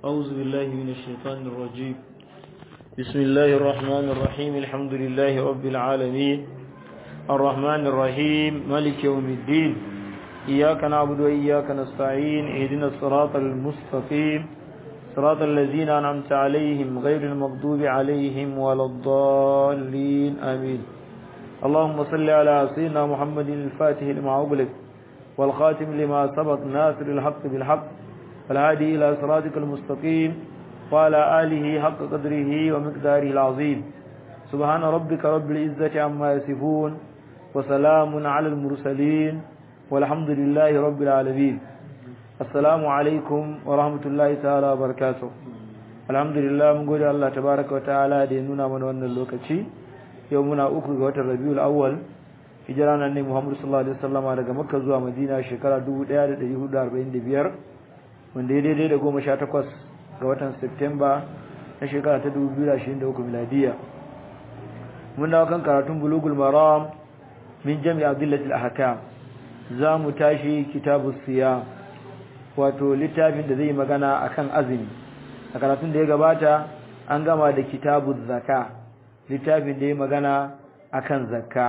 أعوذ بالله من الشيطان الرجيم بسم الله الرحمن الرحيم الحمد لله رب العالمين الرحمن الرحيم ملك يوم الدين إياك نعبد وإياك نستعين اهدنا الصراط المستقيم صراط الذين أنعمت عليهم غير المغضوب عليهم ولا الضالين آمين اللهم صل على سيدنا محمد الفاتح لما أغلق والخاتم لما سبق ناصر الحق بالحق والهادي إلى صراطك المستقيم وعلى آله حق قدره ومقداره العظيم سبحان ربك رب العزة عما يصفون وسلام على المرسلين والحمد لله رب العالمين السلام عليكم ورحمة الله تعالى وبركاته الحمد لله من قول الله تبارك وتعالى دينونا من وانا اللوكتي يومنا أخرج وتر ربيع الأول hijira nan ne Muhammadu sallallahu alaihi wasallama daga Makka zuwa Madina shekara 1445 wanda ya daidai da 18 ga watan Septemba na shekara ta 2023 miladiya mun dawo kan karatun bulugul maram min jami' adillatil ahkam za mu tashi kitabus siyam wato littafin da zai magana akan azumi a karatun da ya gabata an gama da kitabuz zaka littafin da ya magana akan zakka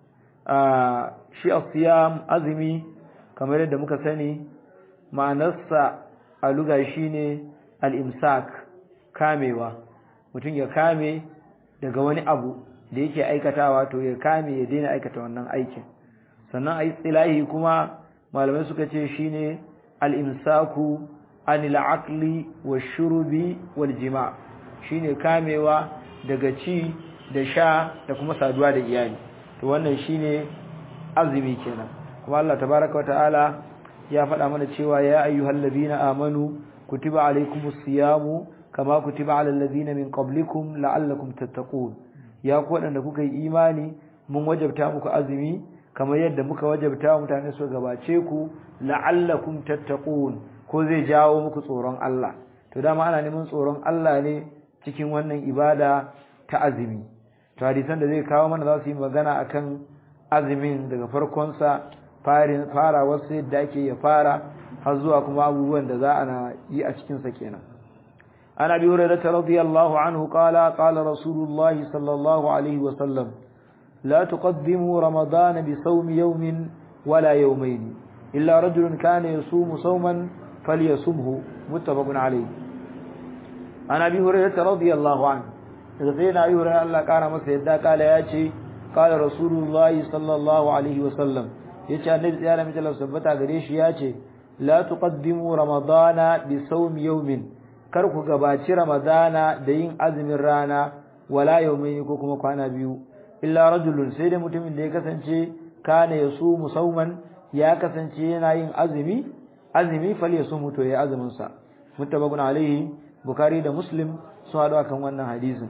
shi asiyam azumi kamar yadda muka sani ma'anarsa a luga shine al-imsak kamewa mutum ya kame daga wani abu da yake aikatawa to ya kame ya daina aikata wannan aikin sannan a istilahi kuma malamai suka ce shine al-imsaku anil aqli wash-shurubi wal-jima' shine kamewa daga ci da sha da kuma saduwa da iyali to wannan shine azumi kenan kuma Allah tabaaraka wataala ya faɗa mana cewa ya ayyuhal ladina amanu kutiba alaykumus siyamu kama kutiba alal ladina min qablikum la'allakum tattaqun ya ku wadanda kuka yi imani mun wajabta muku azumi kamar yadda muka wajabta mutane su gabace ku la'allakum tattaqun ko zai jawo muku tsoron Allah to dama ana neman tsoron Allah ne cikin wannan ibada ta azumi to hadisan da zai kawo mana za su yi magana akan azumin daga farkonsa fara wasu yadda ake ya fara har zuwa kuma abubuwan da za a yi a cikinsa kenan an abi hurairah radiyallahu anhu qala qala rasulullahi sallallahu alaihi wa sallam la tuqaddimu ramadana bi sawmi yawmin wala yawmayn illa rajulun kana yasumu sawman falyasumhu muttafaqun alayhi an abi hurairah radiyallahu anhu daga sai na yi wurin Allah ƙara masa yadda kala ya ce kala rasulullahi sallallahu alaihi wasallam ya ce annabi tsaya da mitalar sabbata gare shi ya ce la tuqaddimu ramadana bi sawmi yawmin kar ku gabaci ramadana da yin azumin rana wala yawmin ko kuma kwana biyu illa rajulun sai da mutumin da ya kasance kana yasumu sawman ya kasance yana yin azumi azumi fal yasumu to ya azumin sa muttafaqun alaihi bukhari da muslim sun haɗu akan wannan hadisin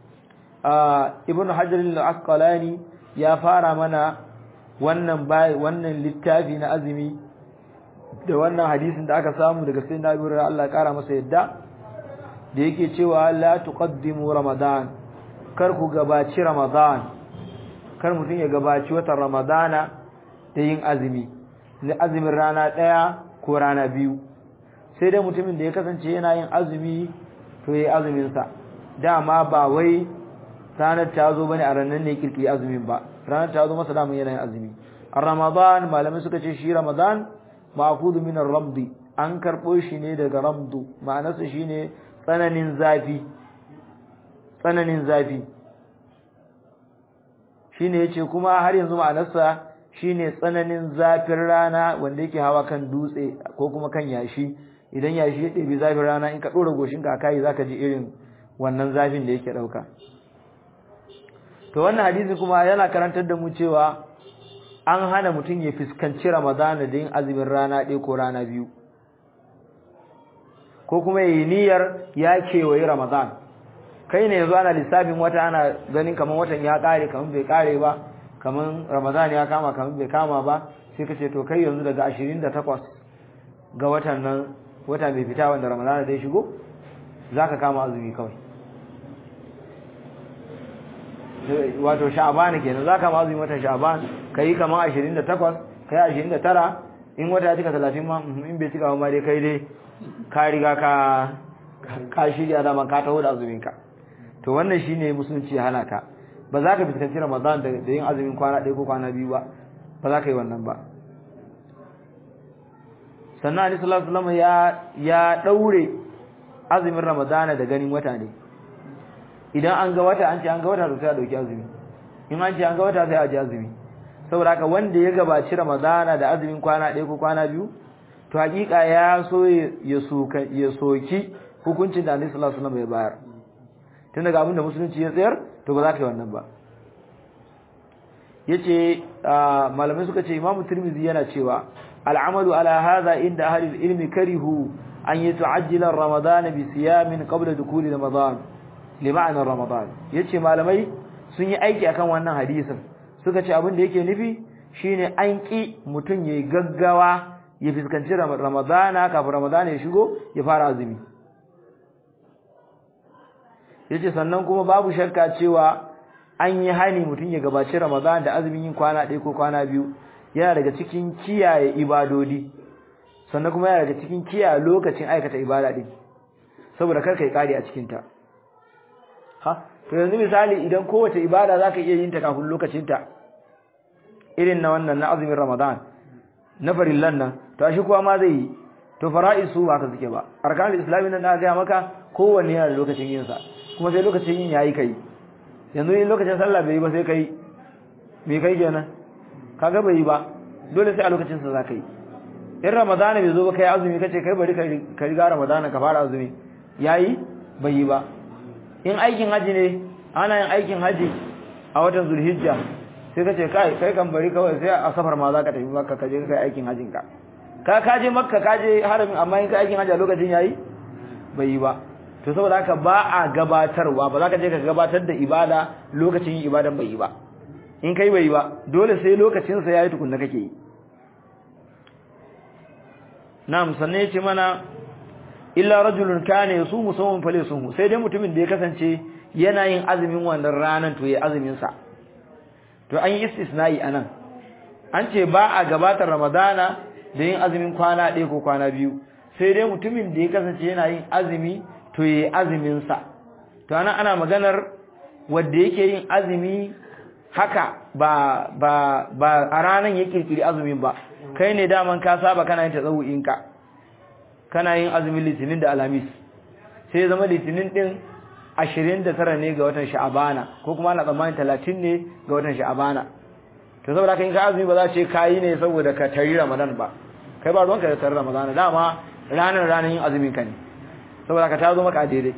ibn hajar al-asqalani ya fara mana wannan bai wannan littafi na azumi da wannan hadisin da aka samu daga sayyidina Abu Hurairah Allah ya kara masa yadda da yake cewa la tuqaddimu ramadan kar ku gabaci ramadan kar mutun ya gabaci watan ramadana da yin azumi ne azumin rana daya ko rana biyu sai dai mutumin da ya kasance yana yin azumi to yayi azumin sa dama ba wai ranar ta zo bane a ranar ne kirki azumin ba ranar ta zo masa damun yana yin azumi ramadan malamai suka ce shi ramadan ma'khudhu min ar-ramd an karbo shi ne daga ramdu ma'anarsa shine tsananin zafi tsananin zafi shine yace kuma har yanzu ma'anarsa shine tsananin zafin rana wanda yake hawa kan dutse ko kuma kan yashi idan yashi ya ɗebi zafin rana in ka ɗora goshinka a kayi zaka ji irin wannan zafin da yake ɗauka to wannan hadisi kuma yana karantar da mu cewa an hana mutum ya fuskanci ramadana da yin azumin rana ɗaya ko rana biyu ko kuma yi niyyar ya kewaye ramadan kai ne yanzu ana lissafin wata ana ganin kamar watan ya ƙare kamar bai ƙare ba kamar ramadan ya kama kamar bai kama ba sai ka ce to kai yanzu daga ashirin da takwas ga watan nan wata mai fita wanda ramadana zai shigo za ka kama azumi kawai wato sha'ban kenan zaka ma azumi watan sha'ban kai kamar 28 kai 29 in wata ya cika 30 ma in bai cika ma dai kai dai ka riga ka ka shirya da man ka taho da azumin ka to wannan shine musulunci ya hana ka ba za ka fuskanci ramadan da yin azumin kwana ɗaya ko kwana biyu ba ba za ka yi wannan ba sannan ali sallallahu alaihi wasallam ya ya daure azumin ramadana da ganin wata ne idan an ga wata an ce an ga wata to sai a dauki azumi in an ce an ga wata sai a ji azumi saboda haka wanda ya gabaci ramadana da azumin kwana ɗaya ko kwana biyu to hakika ya so ya soka ya soki hukuncin da Annabi sallallahu alaihi wasallam ya bayar tun daga abin da musulunci ya tsayar to ba za ka yi wannan ba yace malamai suka ce Imam Tirmidhi yana cewa al'amalu ala hadha inda ahli ilmi karihu an yata'ajjala ramadan bi siyamin qabla dukuli ramadan li ma'na ramadan yace malamai sun yi aiki akan wannan hadisin suka ce abin da yake nufi shine an ki mutun yayi gaggawa ya fuskanci ramadana kafin ramadana ya shigo ya fara azumi yace sannan kuma babu shakka cewa an yi hani mutum ya gabaci ramadana da azumin yin kwana ɗaya ko kwana biyu yana daga cikin kiyaye ibadodi sannan kuma yana daga cikin kiyaye lokacin aikata ibada din saboda kar kai kare a cikin ta ha to yanzu misali idan kowace ibada zaka iya yin ta kafin lokacin ta irin na wannan na azumin ramadan na farillan nan to shi kuwa ma zai yi to fara'isu ba ka suke ba arkanul islami nan da ga maka kowanne yana da lokacin yin sa kuma sai lokacin yin yayi kai yanzu in lokacin sallah bai yi ba sai kai me kai kenan kaga bai yi ba dole sai a lokacin sa zaka yi in ramadana bai zo ba kai azumi kace kai bari ka riga ramadana ka fara azumi yayi bai yi ba in aikin haji ne ana yin aikin haji a watan zulhijja sai kace kai kai kan bari kawai sai a safar ma zaka tafi makka ka je kai aikin hajin ka ka ka je makka ka je haramin amma in kai aikin haji a lokacin yayi bai yi ba to saboda haka ba a gabatarwa ba za ka je ka gabatar da ibada lokacin yin ibadan bai yi ba in kai bai yi ba dole sai lokacin sa yayi tukunna kake yi na'am sanne yace mana illa rajulun kana yasumu sawman falisumu sai dai mutumin da ya kasance yana yin azumin wannan ranan to yayi azumin sa to an yi istisna'i anan an ce ba a gabatar ramadana da yin azumin kwana ɗaya ko kwana biyu sai dai mutumin da ya kasance yana yin azumi to yayi azumin sa to anan ana maganar wanda yake yin azumi haka ba ba ba a ranan ya kirkiri azumin ba kai ne daman ka saba kana yin tazawu'in ka kana yin azumin litinin da alhamis sai zama litinin din 29 ne ga watan sha'abana ko kuma ana tsammanin 30 ne ga watan sha'abana to saboda kai ka azumi ba za ce kai ne saboda ka tari ramadan ba kai ba ruwanka da tari ramadan dama ranar ranar yin azumin ka ne saboda ka ta zo maka daidai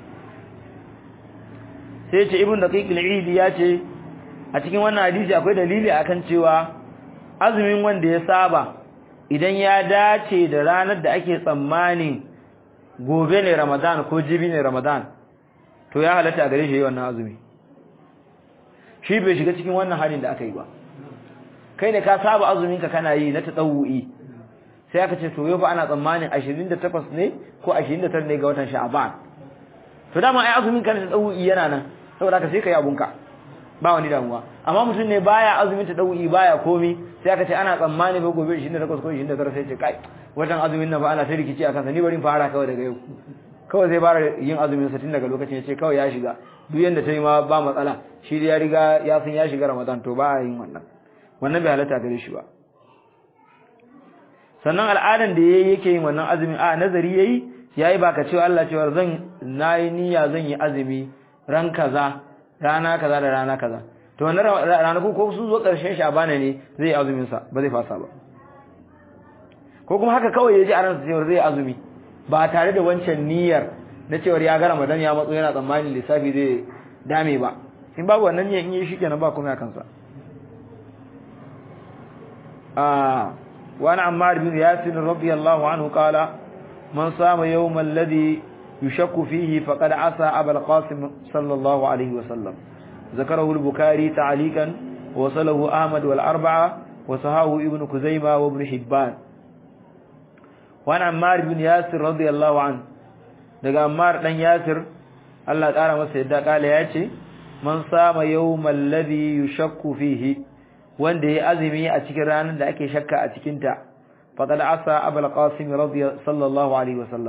sai ce ibn daqiq al-eid ya ce a cikin wannan hadisi akwai dalili akan cewa azumin wanda ya saba idan ya dace da ranar da ake tsammanin gobe ne ramadan ko jibi ne ramadan to ya halatta a gare shi wannan azumi shi bai shiga cikin wannan halin da aka yi ba kai ne ka saba azumin ka kana yi na tadawu'i sai aka ce to yau fa ana tsammanin 28 ne ko 29 ne ga watan sha'ban to dama ai azumin ka na tadawu'i yana nan saboda ka sai kai abunka ba wani damuwa amma mutum ne baya azumin tadawu'i baya komi sai aka ce ana tsammani ba gobe 28 ko 29 sai ce kai watan azumin nan ba ana sai rikici akan sa ni bari fara kawai daga yau kawai zai fara yin azumin sa tun daga lokacin yace kawai ya shiga duk yanda ta yi ma ba matsala shi ya riga ya san ya shiga Ramadan to ba yin wannan wannan bai halatta gare shi ba sannan al'adan da yayi yake yin wannan azumin a nazari yayi yayi baka cewa Allah cewa zan nayi niyya zan yi azumi ran kaza rana kaza da rana kaza to wannan ranaku ko sun zo karshen shabana ne zai yi azumin sa ba zai fasa ba ko kuma haka kawai yaji a ransa cewa zai azumi ba tare da wancan niyyar na cewa ya ga Ramadan ya matso yana tsammanin lissafi zai dame ba in babu wannan niyyar in yi shi kenan ba kuma ya kansa ah wa ana Ammar bin Yasir radiyallahu anhu qala man sama yawm alladhi yushakku fihi faqad asa Abul Qasim sallallahu alayhi wa sallam ذكره البخاري تعليقا وصله أحمد والأربعة وصحاه ابن كزيمة وابن حبان وعن عمار بن ياسر رضي الله عنه daga Ammar dan Yasir Allah ƙara masa yadda kala yace man sama yawmal ladhi yushakku fihi wanda yayi azumi a cikin ranar da ake shakka a cikin ta faqad asa abul qasim radiyallahu sallallahu alaihi wasallam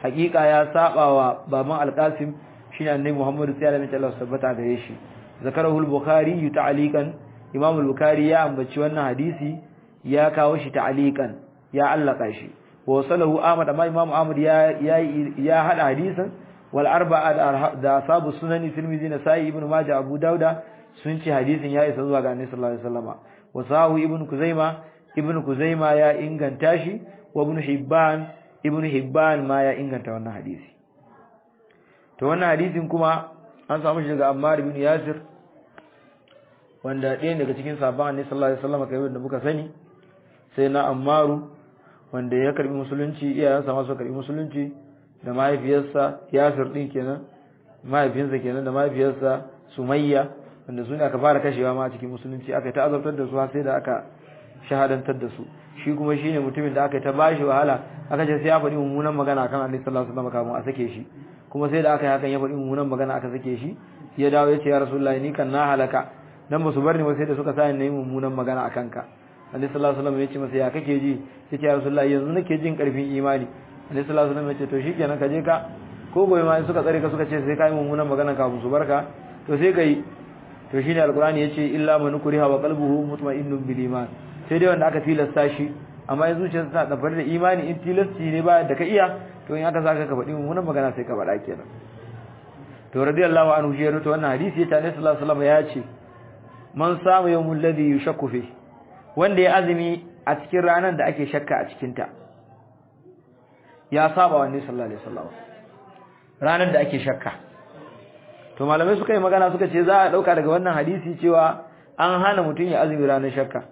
hakika ya saba wa baban al-qasim shine annabi muhammad sallallahu alaihi wasallam tabbata gare shi zakarahu al-bukhari ta'liqan imam al-bukhari ya ambaci wannan hadisi ya kawo shi ta'liqan ya allaka shi wa salahu ahmad amma imam ahmad ya ya hada hadisin wal arba'a da asabu sunani tirmidhi nasai ibn majah abu dauda sun ce hadisin ya isa zuwa ga annabi sallallahu alaihi wasallama wa sahu ibn kuzaima ibn kuzaima ya inganta shi wa ibn hibban ibn hibban ma ya inganta wannan hadisi to wannan hadisin kuma an samu shi daga ammar ibn yasir wanda ɗaya daga cikin sahabban annabi sallallahu alaihi wasallama kai wanda muka sani sai na ammaru wanda ya karbi musulunci iyayensa ma suka karbi musulunci da mahaifiyarsa yasir din kenan mahaifinsa kenan da mahaifiyarsa sumayya wanda su ne aka fara kashewa ma a cikin musulunci aka ta azabtar da su har sai da aka shahadantar da su shi kuma shine mutumin da aka ta bashi wahala aka ce sai ya faɗi mummunan magana kan Annabi sallallahu alaihi wasallam kafin a sake shi kuma sai da aka yi hakan ya faɗi mummunan magana aka sake shi ya dawo ya ce ya rasulullahi ni kan na halaka dan ba su bar ni ba sai da suka sa ni mummunan magana akan ka Annabi sallallahu alaihi wasallam ya ce masa ya kake ji ya ce ya rasulullahi yanzu nake jin karfin imani Annabi sallallahu alaihi wasallam ya ce to shikenan ka je ka ko gobe ma suka tsare ka suka ce sai ka yi mummunan magana kafin su barka to sai ka yi to shine alqur'ani yace illa man kuriha wa qalbuhu mutma'innun bil iman sai dai wanda aka tilasta shi amma in zuciyarsa ta dafar da imani in tilasti ne ba da ka iya to in aka saka ka faɗi mummunan magana sai ka faɗa kenan to radiyallahu anhu shi to wannan hadisi ya tare sallallahu alaihi wasallam ya ce man samu yawmul ladhi yushakku fi wanda ya azumi a cikin ranar da ake shakka a cikin ta ya saba wa annabi sallallahu alaihi wasallam ranar da ake shakka to malamai suka yi magana suka ce za a dauka daga wannan hadisi cewa an hana mutum ya azumi ranar shakka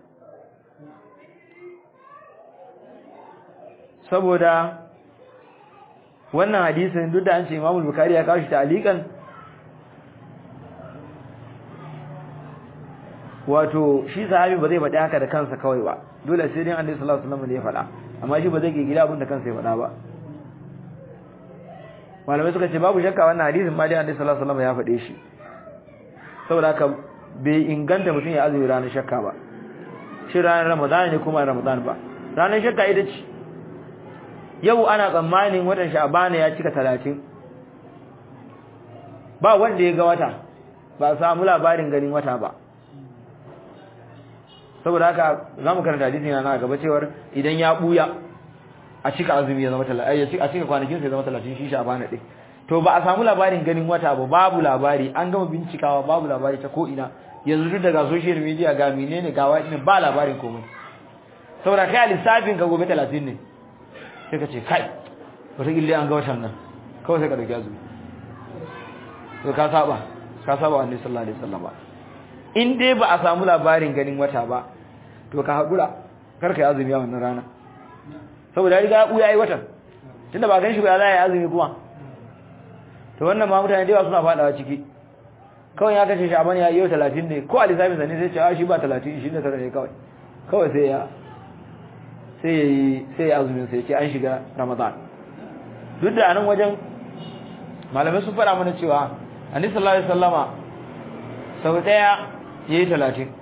saboda wannan hadisin duk da an ce Imam Bukhari ya kawo shi ta'alikan wato shi sahabi ba zai faɗi haka da kansa kawai ba dole sai dai Annabi sallallahu alaihi wasallam ne ya faɗa amma shi ba zai ke gida abin da kansa ya faɗa ba malamai suka ce babu shakka wannan hadisin ma dai Annabi sallallahu alaihi wasallam ya faɗe shi saboda haka bai inganta mutum ya azumi ranar shakka ba shi ranar Ramadan ne kuma Ramadan ba ranar shakka ita ce yau ana tsammanin watan Sha'ban ya cika 30 ba wanda ya ga wata ba samu labarin ganin wata ba saboda haka zamu karanta hadisi na gaba cewar idan ya buya a cika azumi ya zama 30 a cika kwanakin sai zama 30 shi Sha'ban din to ba a samu labarin ganin wata ba babu labari an gama bincikawa babu labari ta ko ina yanzu duk daga social media ga menene ga wani ba labarin komai saboda kai lissafin ka gobe 30 ne sai ka ce kai wata gille an ga watan nan kawai sai ka dauki azumi to ka saba ka saba wa annabi sallallahu alaihi wasallam in dai ba a samu labarin ganin wata ba to ka hakura kar ka yi azumi a wannan rana saboda ya riga ya buya yi watan tunda ba gan shi ba za ya yi azumi kuma to wannan ma mutane da yawa suna fadawa ciki kawai ya kace sha'ban ya yau 30 ne ko alisabin sa ne sai ce a shi ba 30 29 ne kawai kawai sai ya sai yayi sai ya azumin sai ce an shiga ramadan duk da anan wajen malamai sun fara mana cewa annabi sallallahu alaihi wasallama sau daya yayi 30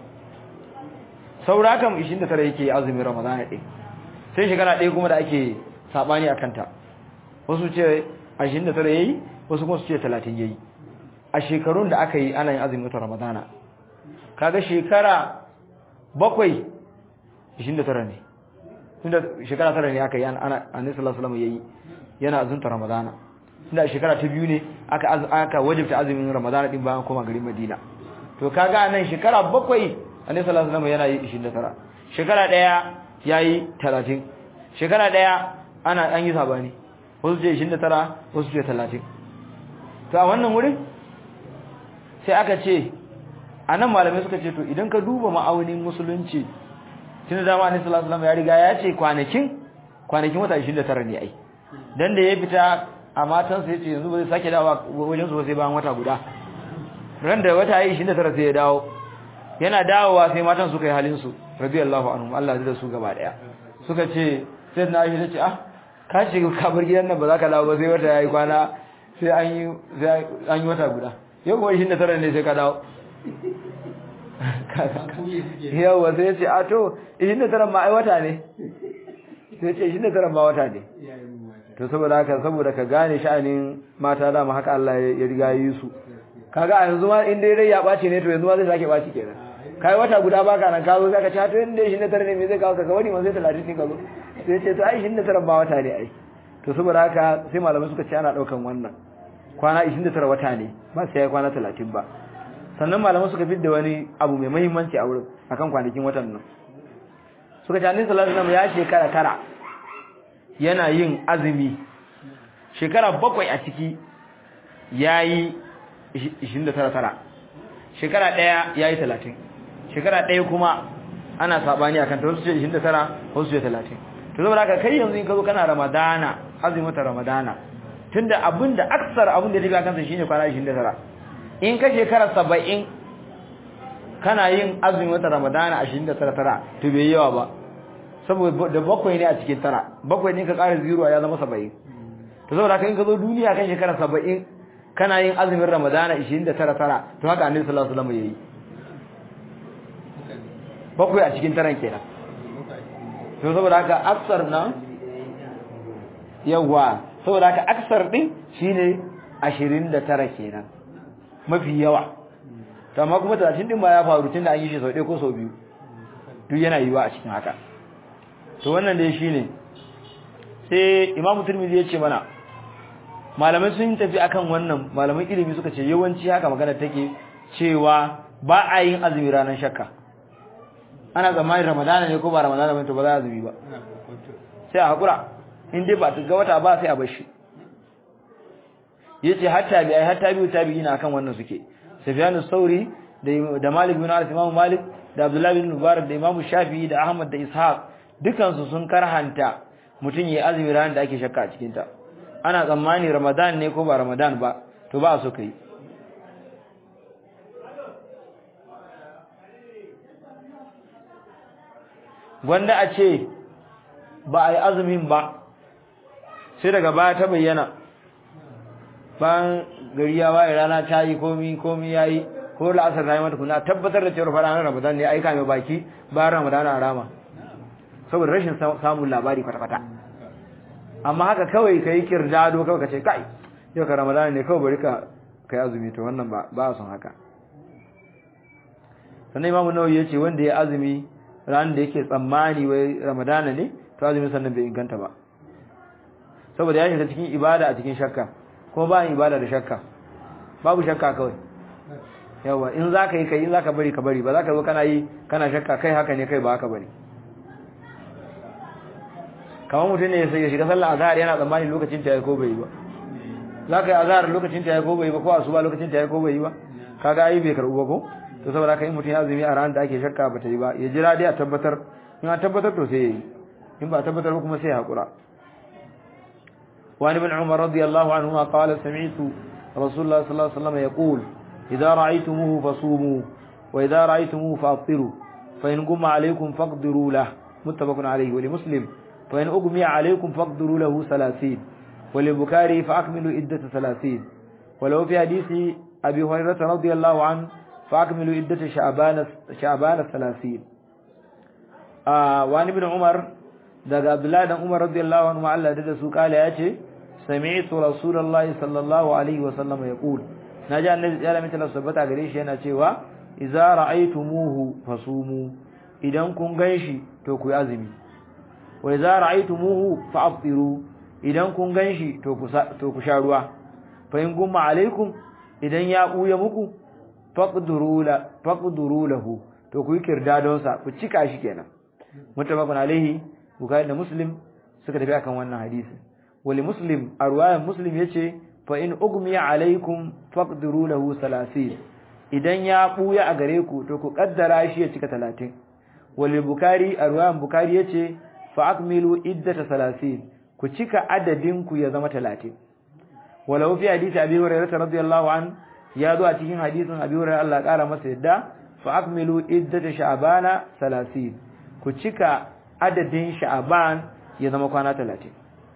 saura kam 29 yake azumin ramadan ɗin sai shekara ɗaya kuma da ake sabani akan ta wasu ce 29 yayi wasu kuma su ce 30 yayi a shekarun da aka yi ana yin azumin watan ramadana kaga shekara bakwai 29 ne tunda shekara tara ne aka yi ana annabi sallallahu alaihi wasallam yayi yana azumta ramadana tunda shekara ta biyu ne aka aka wajibta azumin ramadana din bayan koma garin madina to kaga anan shekara bakwai annabi sallallahu alaihi wasallam yana yi 29 shekara daya yayi 30 shekara daya ana an yi sabani wasu ce 29 wasu ce 30 to a wannan wurin sai aka ce anan malamai suka ce to idan ka duba ma'aunin musulunci tun da dama annabi sallallahu alaihi wasallam ya riga ya ce kwanakin kwanakin wata 29 ne ai dan da ya fita a matan sa yace yanzu ba zai sake dawowa wajen su sai bayan wata guda ran da wata yi 29 sai ya dawo yana dawowa sai matan suka yi halin su radiyallahu anhum Allah ya da su gaba daya suka ce sai na Aisha tace ah ka shiga kabar gidan nan ba za ka dawo ba sai wata yayi kwana sai an yi sai an yi wata guda yau kuma 29 ne sai ka dawo yawa sai ce a to 29 ma ai wata ne sai ce 29 ma wata ne to saboda haka saboda ka gane sha'anin mata dama haka Allah ya riga yi su kaga a yanzu ma in dai rai ya ɓaci ne to yanzu ma zai sake ɓaci kenan kai wata guda baka nan ka zo zaka ci to inda shi ne tare ne me zai kawo ka ga wani ma sai 30 ne ka zo sai ce to ai shi ne tare ba wata ne ai to saboda haka sai malamai suka ce ana daukan wannan kwana 29 wata ne ba sai ya kwana 30 ba sannan malamai suka fidda wani abu mai muhimmanci a wurin akan kwanakin watan nan suka ce annabi sallallahu alaihi wasallam ya shekara kara yana yin azumi shekara bakwai a ciki yayi 29 tara shekara daya yayi 30 shekara daya kuma ana sabani akan ta wasu ce 29 wasu ce 30 to saboda haka kai yanzu in ka zo kana ramadana azumin ta ramadana tunda abinda aksar abin da ya kansa shine kwana 29 in ka shekara 70 kana yin azumin wata ramadana 29 tara to bai yawa ba saboda da bakwai ne a cikin tara bakwai ne ka ƙara zero ya zama 70 to saboda haka in ka zo duniya kan shekara 70 kana yin azumin ramadana 29 tara to haka annabi sallallahu alaihi wasallam yayi bakwai a cikin taran kenan to saboda haka aksar nan yawa saboda haka aksar din shine 29 kenan mafi yawa to amma kuma 30 din ba ya faru tunda an yi shi sau ɗaya ko sau biyu duk yana yiwa a cikin haka to wannan dai shine sai imamu turmizi ya ce mana malamai sun tafi akan wannan malaman ilimi suka ce yawanci haka magana take cewa ba a yin azumi ranar shakka ana tsammanin ramadana ne ko ba ramadana ba to ba za a azumi ba sai a hakura in dai ba ga wata ba sai a bar shi yace hatta bi ai hatta bi tabi'i na akan wannan suke Sufyan sauri da da Malik bin Anas Imam Malik da Abdullah bin Mubarak da Imam Shafi'i da Ahmad da Ishaq dukan su sun karhanta mutun yayi azumi ranar da ake shakka a cikin ta ana tsammani Ramadan ne ko ba Ramadan ba to ba so kai gwanda a ce ba a yi azumin ba sai daga baya ta bayyana bayan gari ya waye rana ta yi komi komi ya yi ko la'asar ta yi mata kuna tabbatar da cewar fara ramadan ne aika mai baki bayan ramadan a rama saboda rashin samun labari kwata-kwata amma haka kawai ka yi kirdado kawai ka ce kai yau ka ramadan ne kawai bari ka kai azumi to wannan ba a son haka sannan imamu nawawi ya ce wanda ya azumi ranar da yake tsammani wai ramadana ne to azumin sannan bai inganta ba saboda ya shiga cikin ibada a cikin shakka kuma ba ibada da shakka babu shakka kawai yawa in za ka yi kai in za ka bari ka bari ba za ka zo kana yi kana shakka kai haka ne kai ba haka bane kamar mutum ne ya shiga sallah azhar yana tsammani lokacin ta ya ko bai yi ba za ka yi azhar lokacin ta ya ko bai yi ba ko asuba lokacin ta ya ko bai yi ba kaga ai bai karbu ba ko to saboda haka in mutum ya azumi a ranar da ake shakka ba ta yi ba ya jira dai a tabbatar in a tabbatar to sai ya yi in ba a tabbatar ba kuma sai ya haƙura وعن ابن عمر رضي الله عنهما قال سمعت رسول الله صلى الله عليه وسلم يقول إذا رأيتموه فصوموا وإذا رأيتموه فأفطروا فإن قم عليكم فاقدروا له متفق عليه ولمسلم فإن أقمي عليكم فاقدروا له ثلاثين وللبكاري فأكملوا عدة ثلاثين ولو في حديث أبي هريرة رضي الله عنه فأكملوا عدة شعبان شعبان الثلاثين آه وعن ابن عمر daga Abdullahi dan Umar radiyallahu anhu Allah da su kala yace sami'tu rasulullahi sallallahu alaihi wa sallam yaqul naji annabi ya lamita Allah subhanahu gare shi yana cewa idza ra'aytumuhu fasumu idan kun ganshi to ku azumi wa idza ra'aytumuhu fa'aftiru idan kun ganshi to ku to ku sha ruwa fa in gumma alaikum idan ya buya muku faqduru la faqduru lahu to ku yi kirdadon sa ku cika shi kenan mutabakun alaihi Bukhari da Muslim suka tafi akan wannan hadisi wali Muslim a ruwayan Muslim yace fa in ugmiya alaikum faqdiru lahu 30 idan ya buya a gare ku to ku kaddara shi ya cika 30 wali Bukhari a ruwayan Bukhari yace fa akmilu iddata 30 ku cika adadin ku ya zama 30 walau fi hadisi Abi Hurairah radiyallahu an ya zo a cikin hadisin Abi Hurairah Allah kara masa yadda fa akmilu iddata sha'bana 30 ku cika adadin sha'aban ya zama kwana talatin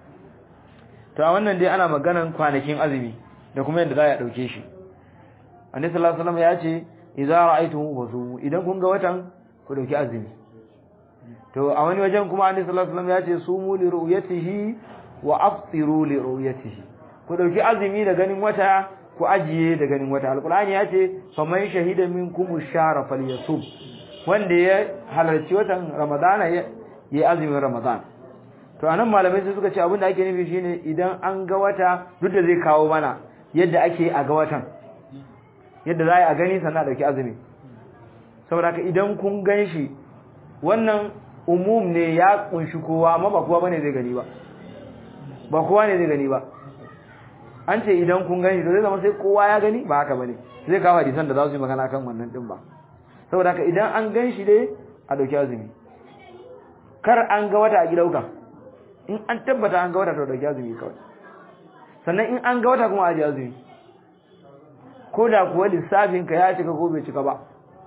to a wannan dai ana maganan kwanakin azumi da kuma yadda za a ɗauke shi annabi sallallahu alaihi wasallam ya ce idza ra'aytumu fasumu idan kun ga watan ku dauki azumi to a wani wajen kuma annabi sallallahu alaihi wasallam ya ce sumu li ru'yatihi wa aftiru li ru'yatihi ku dauki azumi da ganin wata ku ajiye da ganin wata alqur'ani ya ce faman shahida minkum ash-shahra falyasum wanda ya halarci watan ramadana ya yi azumin ramadan to anan malamai sai suka ce abinda ake nufi shine idan an ga wata duk da zai kawo mana yadda ake a ga watan yadda za a gani sannan a dauki azumi saboda haka idan kun gan shi wannan umum ne ya kunshi kowa amma ba kowa bane zai gani ba ba kowa ne zai gani ba an ce idan kun gani to zai zama sai kowa ya gani ba haka bane zai kawo hadisan da za su yi magana kan wannan din ba saboda haka idan an gan shi dai a dauki azumi kar an ga wata a gidauka in an tabbata an ga wata to dauki azumi kawai sannan in an ga wata kuma a ji azumi ko da kuwa lissafin ka ya cika ko bai cika ba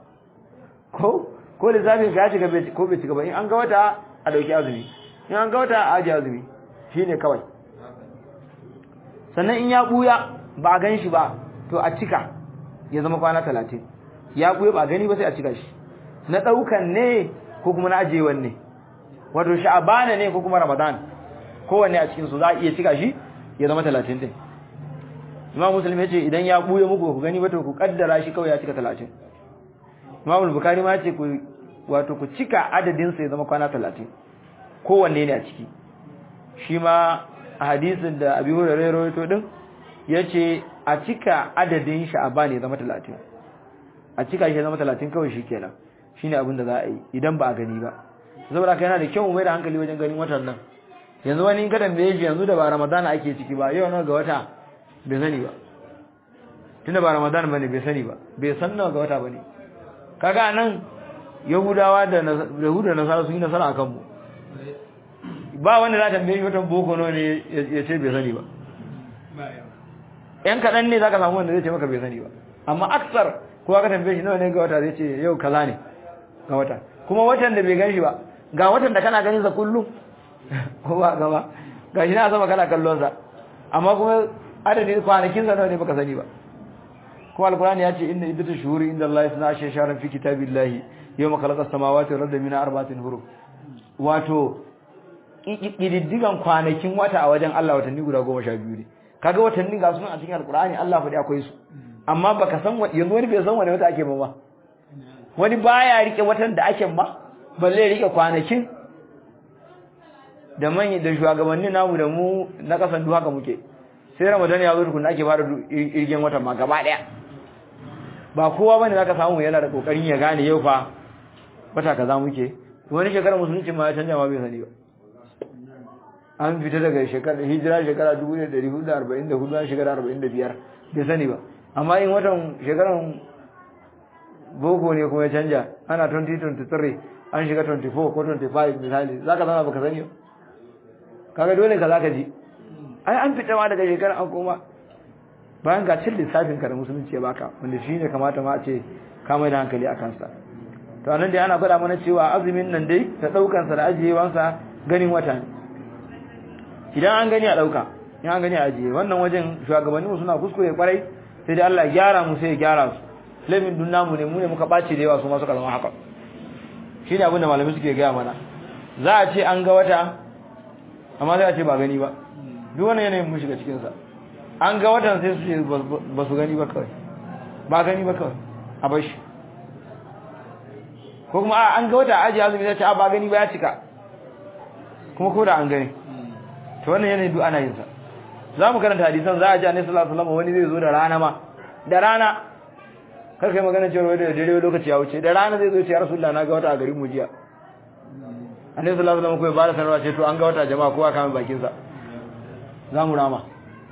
ko ko lissafin ka ya cika ko bai cika ba in an ga wata a dauki azumi in an ga wata a aji azumi shine kawai sannan in ya buya ba a gan shi ba to a cika ya zama kwana talatin ya buya ba a gani ba sai a cika shi na ɗaukan ne ko kuma na ajiyewan ne wato sha'abana ne ko kuma ramadan kowanne a cikinsu za a iya cika shi ya zama talatin din imam muslim ya ce idan ya buya muku ku gani ba to ku kaddara shi kawai ya cika talatin imam bukari ma ce ku wato ku cika adadinsa ya zama kwana talatin kowanne ne a ciki shi ma a hadisin da abi hurairah rawaito din yace a cika adadin sha'ban ya zama 30 a cika shi ya zama 30 kawai shikenan shine abin da za a yi idan ba a gani ba saboda kai yana da kyau mu mai da hankali wajen ganin watan nan yanzu wani in ka tambaye shi yanzu da ba ramadana ake ciki ba yau nawa ga wata bai sani ba tunda ba ramadan bane bai sani ba bai san nawa ga wata bane kaga nan yahudawa da yahuda da nasara sun yi nasara akan mu ba wanda za ta tambaye shi watan boko ne ya ce bai sani ba yan kaɗan ne za ka samu wanda zai ce maka bai sani ba amma aksar kowa ka tambaye shi nawa ne ga wata zai ce yau kaza ne ga wata kuma watan da bai gan shi ba ga watan da kana ganin sa kullum ko ba gaba ga shi na sama kana kallon sa amma kuma adadin kwanakin sa nawa ne baka sani ba kuma alqur'ani ya ce inna iddatu shuhuri inda Allah yasna ashe sharan fi kitabillahi yawma khalaqa samawati wal arda min arba'atin huruf wato ƙididdigan kwanakin wata a wajen Allah watanni guda goma sha biyu ne kaga watanni ga sunan a cikin alkur'ani Allah faɗi akwai su amma baka san yanzu wani bai san wani wata ake ba ba wani baya rike watan da ake ba balle rike kwanakin da manyan da shugabanni namu da mu na kasan duk haka muke sai ramadan ya zo tukun ake fara irgen watan ma gaba daya ba kowa bane zaka samu yana da kokarin ya gane yau fa wata kaza muke wani shekara musulunci ma ya canja ma bai sani ba an fita daga shekara hijira shekara 1444 an shekara 45 bai sani ba amma in watan shekaran boko ne kuma ya canja ana 2023 an shiga 24 ko 25 misali za ka zama baka sani ba kaga dole ka za ka ji ai an fita ma daga shekaran an koma bayan ga cin lissafin ka da musulunci ya baka wanda shi ne kamata ma a ce ka mai da hankali a kansa to anan dai ana gwada mana cewa azumin nan dai da ɗaukansa da ajiyewansa ganin wata ne idan an gani a dauka in an gani a ajiye wannan wajen shugabanni mu suna kuskure kwarai sai dai Allah ya gyara mu sai ya gyara su lamin dun namu ne mu ne muka bace da yawa su ma suka zama haka shine abin da malami suke gaya mana za a ce an ga wata amma sai a ce ba gani ba duk wannan yanayin mun shiga cikin sa an ga watan sai su ce ba su gani ba kawai ba gani ba kawai a bar shi ko kuma an ga wata ajiye azumi sai ce a ba gani ba ya cika kuma ko da an gani to wannan yanayin duk ana yin sa za mu karanta hadisan za a ji annabi sallallahu alaihi wasallam wani zai zo da rana ma da rana kar kai magana cewa wai da dare lokaci ya wuce da rana zai zo ya rasulullah na ga wata a garin mu jiya annabi sallallahu alaihi wasallam ko ba da sanarwa ce to an ga wata jama'a kowa kama bakin sa za mu rama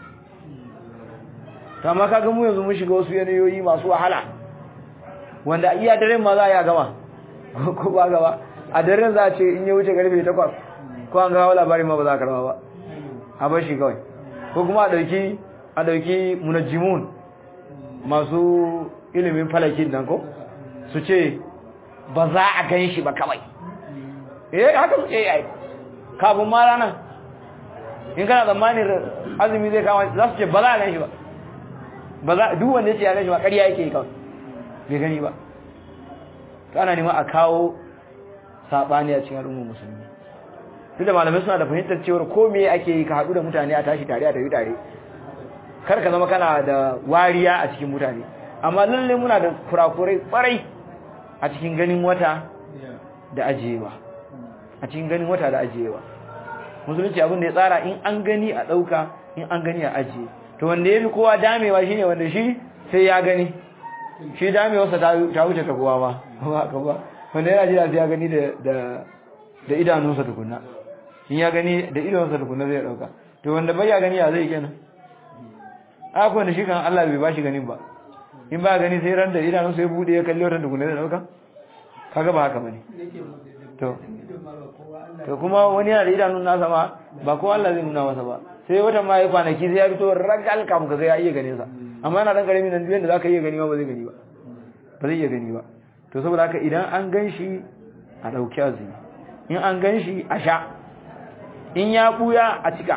to amma kaga mu yanzu mun shiga wasu yanayoyi masu wahala wanda iya daren ma za a yi a gama ko ba gaba a daren za a ce in ya wuce karfe 8 ko an gawo labarin ma ba za a karba ba a bar shi kawai ko kuma a dauki a dauki munajjimun masu ilimin falakin nan ko su ce ba za a gan shi ba kawai eh haka suke yi ai kafin ma ranar in kana tsammanin azumi zai kama za su ce ba za a gan shi ba ba za duk wanda ya ce ya gan shi ba ƙarya yake yi kawai bai gani ba to ana nema a kawo saɓani a cikin al'ummar musulmi tunda malamai suna da fahimtar cewa ko me ake yi ka haɗu da mutane a tashi tare a tafi tare kar ka zama kana da wariya a cikin mutane amma lalle muna da kurakurai kwarai a cikin ganin wata da ajiyewa a cikin ganin wata da ajiyewa musulunci abin da ya tsara in an gani a ɗauka in an gani a ajiye to wanda ya fi kowa damewa shine wanda shi sai ya gani shi damewarsa ta wuce ta kowa ba ba ba wanda yana jira sai ya gani da da idanunsa tukunna in ya gani da idanunsa tukunna zai ɗauka to wanda bai ya gani ya zai kenan akwai wanda shi kan Allah bai ba shi ganin ba in ba gani sai ran da idanunsa ya bude ya kalli wata tukunna zai ɗauka kaga ba haka bane to to kuma wani yana da idanun nasa ma ba ko Allah zai nuna masa ba sai wata ma ya kwanaki sai ya fito ragal kam ka ga ya iya ganin sa amma yana dan karami nan da zaka iya gani ba ba zai gani ba ba zai iya gani ba to saboda haka idan an ganshi a dauki azumi in an ganshi a sha in ya buya a cika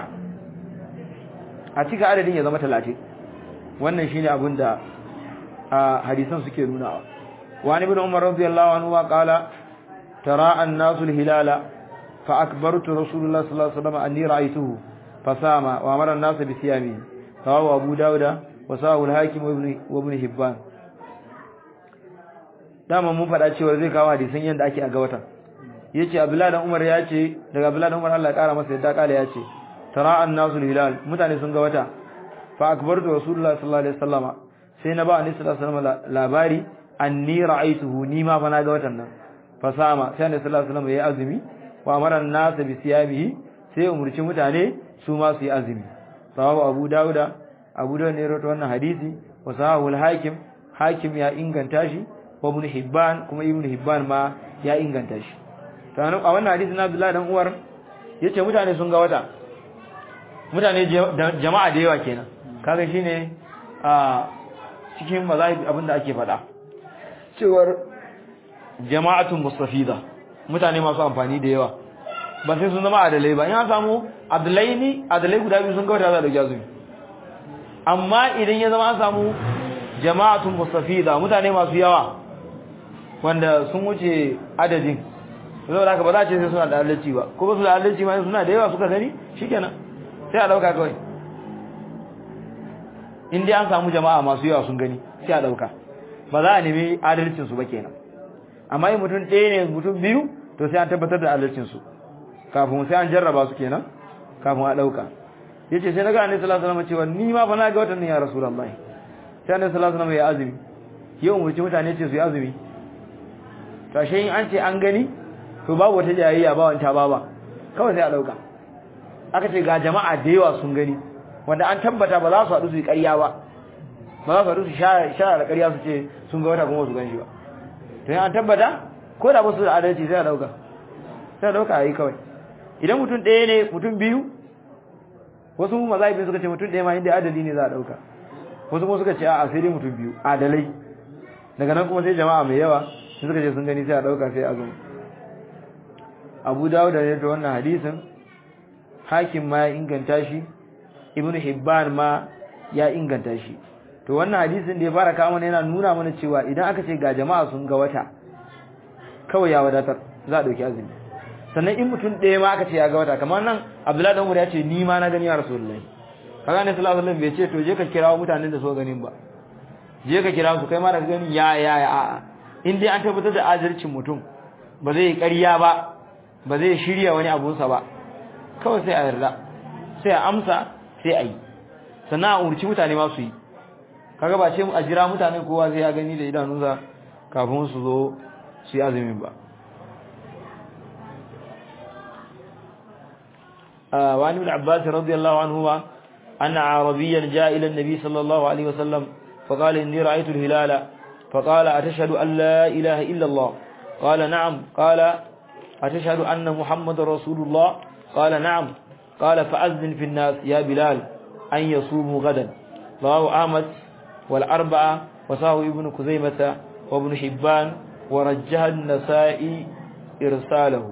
a cika adadin ya zama 30 wannan shine abin da hadisan suke nunawa wa ibn umar radiyallahu anhu wa qala tara an-nasu al-hilala fa akbartu rasulullah sallallahu alaihi wasallam anni ra'aytuhu fasama wa amara an-nas bi siyami rawahu abu dauda wa sahu al-hakim wa ibn hibban dama mun fada cewa zai kawo hadisan yanda ake a ga watan yace abdullahi dan umar yace daga abdullahi dan umar Allah ya kara masa yadda kala yace tara an-nasu al-hilal mutane sun ga wata fa akbartu rasulullah sallallahu alaihi wasallama sai na ba annabi sallallahu alaihi wasallam labari anni ra'aytuhu ni ma fa na ga watan nan fasama sai annabi sallallahu alaihi wasallam ya azumi wa amara an-nas bi siyamihi sai umurci mutane su ma su yi azumi sawabu abu dauda abu dauda ne rawaito wannan hadisi wa sahahu al-hakim hakim ya inganta shi wa ibn hibban kuma ibn hibban ma ya inganta shi to a wannan hadisi na Abdullah dan Uwar yace mutane sun ga wata mutane jama'a da yawa kenan kaga shine a cikin mazahib abinda ake faɗa cewar jama'atun mustafida mutane masu amfani da yawa ba sai sun zama adalai ba in an samu adalai ne adalai guda biyu sun kawata za da azumi amma idan ya zama an samu jama'atun mustafida mutane masu yawa wanda sun wuce adadin saboda haka ba za a ce sai suna da adalci ba ko ba su da adalci ma suna da yawa suka gani shikenan sai a dauka kawai in dai an samu jama'a masu yawa sun gani sai a dauka ba za a nemi adalcin su ba kenan amma in mutum ɗaya ne mutum biyu to sai an tabbatar da adalcin su kafin sai an jarraba su kenan kafin a dauka yace sai naga annabi sallallahu alaihi wasallam cewa ni ma fa na ga watan ya rasulullahi sai annabi sallallahu alaihi wasallam ya azumi yau mu ci mutane ce su yi azumi to ashe in an ce an gani to babu wata jayayya ba wanta baba kawai sai a dauka aka ce ga jama'a da yawa sun gani wanda an tabbata ba za su haɗu su yi ƙarya ba ba za su haɗu su shara da ƙarya su ce sun ga wata kuma su gan shi ba to an tabbata ko da ba su da adalci sai a dauka sai a dauka a yi kawai idan mutum ɗaya ne mutum biyu wasu mazahibin suka ce mutum ɗaya ma inda adali ne za a dauka wasu kuma suka ce a sai dai mutum biyu adalai daga nan kuma sai jama'a mai yawa sai suka ce sun gani sai a dauka sai a zo abu dawo da ne ta wannan hadisin hakim ma ya inganta shi ibnu hibban ma ya inganta shi to wannan hadisin da ya fara kawo mana yana nuna mana cewa idan aka ce ga jama'a sun ga wata kawai ya wadatar za a dauki azumi sannan in mutum ɗaya ma aka ce ya ga wata kamar nan abdullahi dan umar ya ce ni ma na gani ya rasulullahi kaga ne sallallahu alaihi wasallam bai ce to je ka kirawo mutanen da so ganin ba je ka kira su kai ma da gani ya ya ya a'a in dai an tabbatar da adalcin mutum ba zai ƙarya ba ba zai shirya wani abunsa ba kawai sai a yarda sai a amsa sai a yi sannan a umarci mutane ma su yi kaga ba ce a jira mutane kowa sai ya gani da idanunsa kafin su zo su yi azumin ba وعن ابن عباس رضي الله عنهما أن عربيا جاء إلى النبي صلى الله عليه وسلم فقال إني رأيت الهلال فقال أتشهد أن لا إله إلا الله قال نعم قال أتشهد أن محمد رسول الله قال نعم قال فأذن في الناس يا بلال أن يصوموا غدا رواه أحمد والأربعة وصاه ابن كزيمة وابن حبان ورجح النسائي إرساله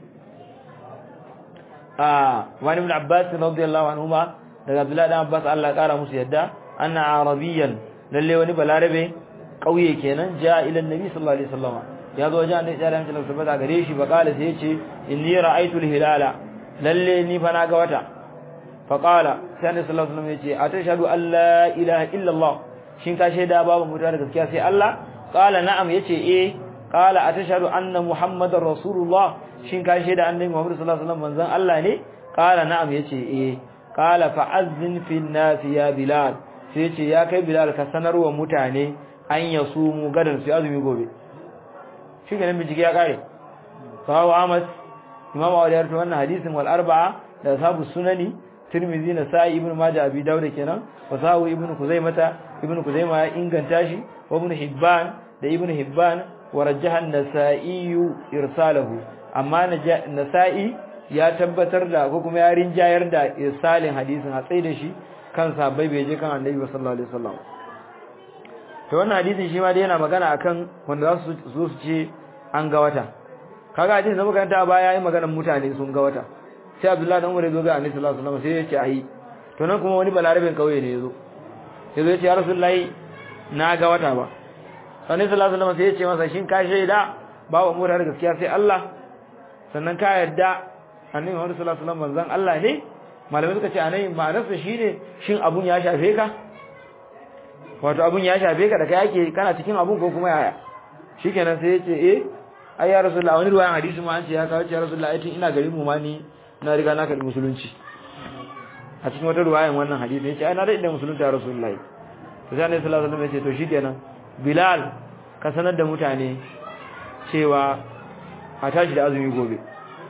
آه وعن ابن عباس رضي الله عنهما daga Abdullahi dan Abbas Allah kara musu yadda anna arabiyan lalle wani balarabe kauye kenan ja ila annabi sallallahu alaihi wasallam ya zo wajen annabi sallallahu alaihi wasallam gare shi ba kala sai yace inni ra'aytul hilala lalle ni fa na ga wata fa qala sai annabi sallallahu alaihi wasallam yace atashhadu an la ilaha illa Allah shin ka shaida babu mutuwa da gaskiya sai Allah qala na'am yace eh qala atashhadu anna muhammadar rasulullah shin ka shaida annabi muhammad sallallahu alaihi wasallam manzon Allah ne qala na'am yace eh qala fa'azzin fil nas ya bilal sai yace ya kai bilal ka sanarwa mutane an yasumu gadan su azumi gobe shi ganin bijigi ya kare sahabu ahmad imam awali ya wannan hadisin wal arba'a da sahabu sunani tirmidhi na sa'i ibnu majah abi dawud kenan wa sahabu ibnu kuzaimata ibnu kuzaima ya inganta shi wa ibnu hibban da ibnu hibban wa rajjaha an-nasa'i irsalahu amma nasa'i ya tabbatar da ko kuma ya rinjayar da irsalin hadisin a tsaye da shi kan sahabbai bai je kan annabi sallallahu alaihi wasallam to wannan hadisin shi ma dai yana magana akan wanda za su zo su ce an ga wata kaga hadisin da muka ta baya yayin maganar mutane sun ga wata sai Abdullahi dan Umar ya zo ga Annabi sallallahu alaihi wasallam sai ya ce ai to nan kuma wani balarabin kauye ne yazo yazo ya ce ya Rasulullahi na ga wata ba Annabi sallallahu alaihi wasallam sai ya ce masa shin ka shaida babu mu da gaskiya sai Allah sannan ka yarda Annabi Muhammad sallallahu alaihi wasallam manzon Allah ne malamai suka ce anai ma'anarsa shine shin abun ya shafe ka wato abun ya shafe ka da kai yake kana cikin abun ko kuma yaya shikenan sai ya ce eh ai ya rasulullah wani ruwayan hadisi ma an ce ya kawo ce ya rasulullah ai tun ina garin mu ma ni na riga na karbi musulunci a cikin wata ruwayan wannan hadisi yace ai na da musulunta ya rasulullah to sai annabi sallallahu alaihi wasallam ya ce to shikenan bilal ka sanar da mutane cewa a tashi da azumi gobe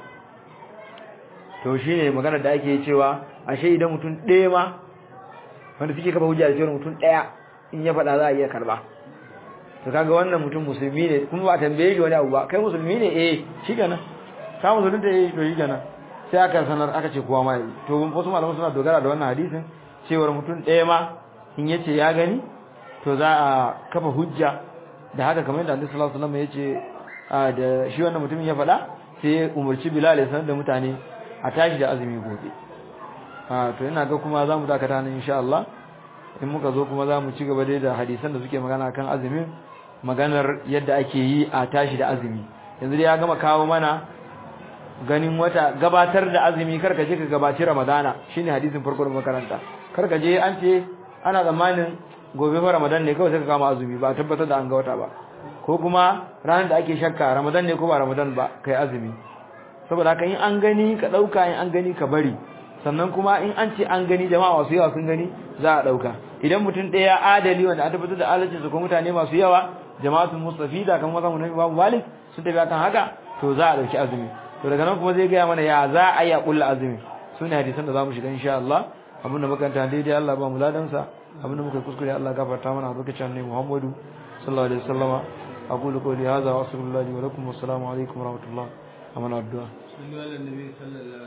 to shine magana da ake cewa ashe idan mutum ɗaya ma wanda suke kafa hujja da cewa mutum ɗaya in ya faɗa za a iya karba to kaga wannan mutum musulmi ne kuma ba tambaye shi wani abu ba kai musulmi ne eh shikenan ka musulmi da eh to shikenan sai aka sanar aka ce kowa ma yi to wasu malaman suna dogara da wannan hadisin cewar mutum ɗaya ma in yace ya gani to za a kafa hujja da haka kamar yadda Annabi sallallahu alaihi wasallam yace da shi wannan mutumin ya faɗa sai ya umarci Bilal ya sanar da mutane a tashi da azumi gobe a to ina ga kuma zamu dakata nan insha Allah in muka zo kuma zamu ci gaba dai da hadisan da suke magana kan azumin maganar yadda ake yi a tashi da azumi yanzu dai ya gama kawo mana ganin wata gabatar da azumi karka je ka gabaci ramadana shine hadisin farko da makaranta karka je an ce ana zamanin gobe fa ramadan ne kawai sai ka kama azumi ba tabbatar da an ga wata ba ko kuma ranar da ake shakka ramadan ne ko ba ramadan ba kai azumi saboda haka in an gani ka dauka in an gani ka bari sannan kuma in an ce an gani jama'a masu yawa sun gani za a dauka idan mutum ɗaya adali wanda an tabbatar da adalcin su ko mutane masu yawa jama'atul mustafida kan mazan Nabi Imam Malik sun tafi akan haka to za a dauki azumi to daga nan kuma zai gaya mana ya za a yi a kulla azumi sune hadisan da zamu shiga insha Allah abinda makanta daidai Allah ba mu ladan sa abinda muka kuskure Allah gafarta mana lokacin ne Muhammadu sallallahu alaihi wasallama aqulu qawli hadha wa astaghfirullahi wa lakum wassalamu alaikum wa rahmatullah amana addu'a